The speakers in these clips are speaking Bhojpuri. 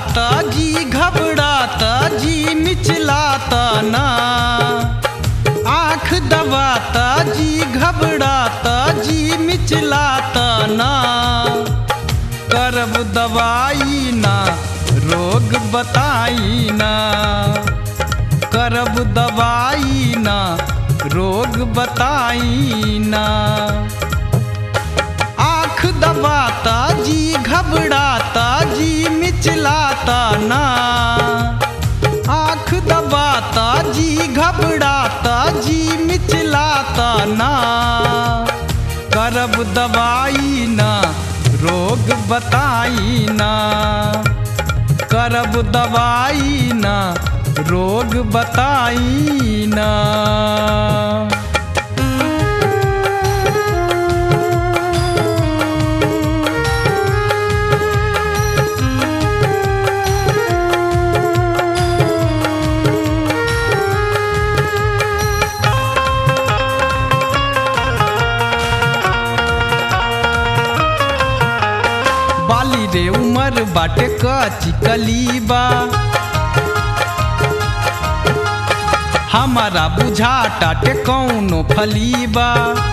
घबराता जी घबराता जी मिचलाता ना आँख दबाता जी घबराता जी मिचलाता ना करब दवाई ना रोग बताई ना करब दवाई ना रोग बताई ना आँख दबाता जी घबराता जी मिचलाता ना आँख दबाता जी घबराता जी मिचलाता ना करब दवाई ना रोग बताई ना करब दवाई ना रोग बताई ना बाली रे उमर बाटे कची कलीबा हमारा बुझा टाटे कौनो फलीबा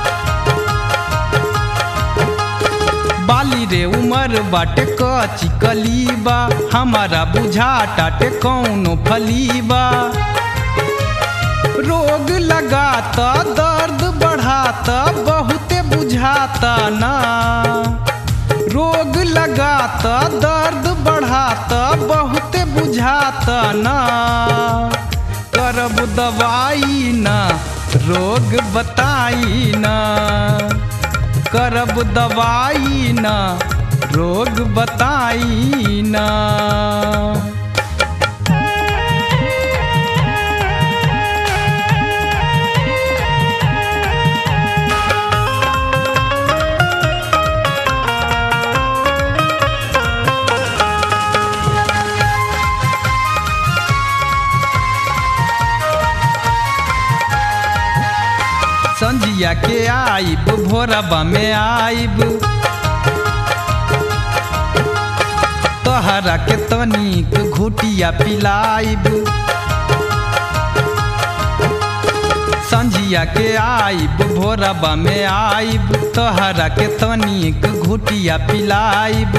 बाली रे उमर बाटे कची कलीबा हमारा बुझा टाटे कौनो फलीबा रोग लगाता दर्द बढ़ाता बहुते बुझाता ना रोग लगाता दर्द बढ़ाता बहुते बुझाता ना करब दवाई ना रोग बताई ना करब दवाई ना रोग बताई ना संजिया के आइब भोरबा में आइब तोहरा के तनिक घुटिया पिलाइब संजिया के आइब भोरबा में आइब तोहरा के तनिक घुटिया पिलाइब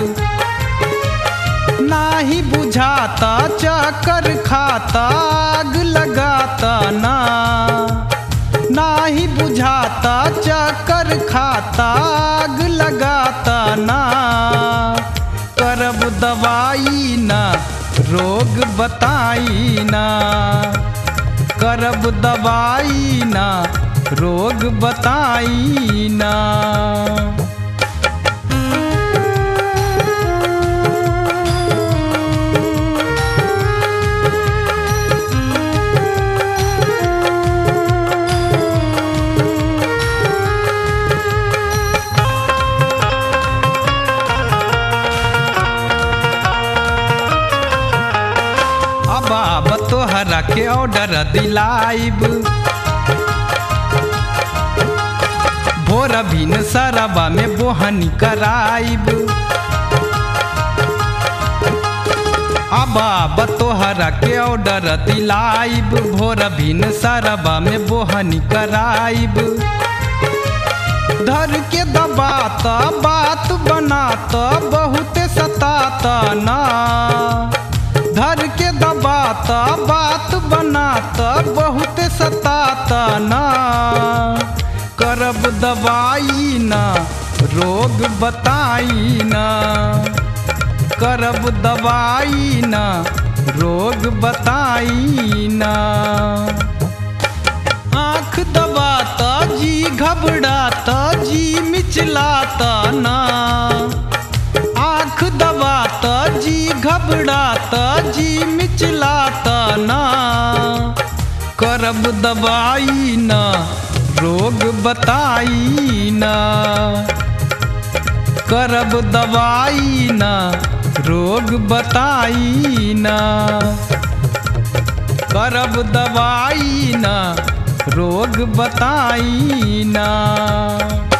नाही बुझाता चक्कर खाता आग लगाता ना नाही बुझाता चक्कर खाता आग लगाता ना करब दवाई ना रोग बताई ना करब दवाई ना रोग बताई ना अब अब तोहरा के ऑर्डर दिलाइब भोर भिन सरबा में बोहनी कराइब अब अब तोहरा के ऑर्डर दिलाइब भोर भिन सरबा में बोहनी कराइब धर के दबाता बात बनाता बहुते सताता ना धर के दबाता बात बनाता बहुत सताता ना करब दवाई ना रोग बताई ना करब दवाई ना रोग बताई ना आँख दबाता जी घबराता जी मिचलाता ना आँख दबाता जी घबराता जी मिचलाता ना करब दवाई ना रोग बताई ना करब दवाई ना रोग बताई ना करब दवाई ना रोग बताई ना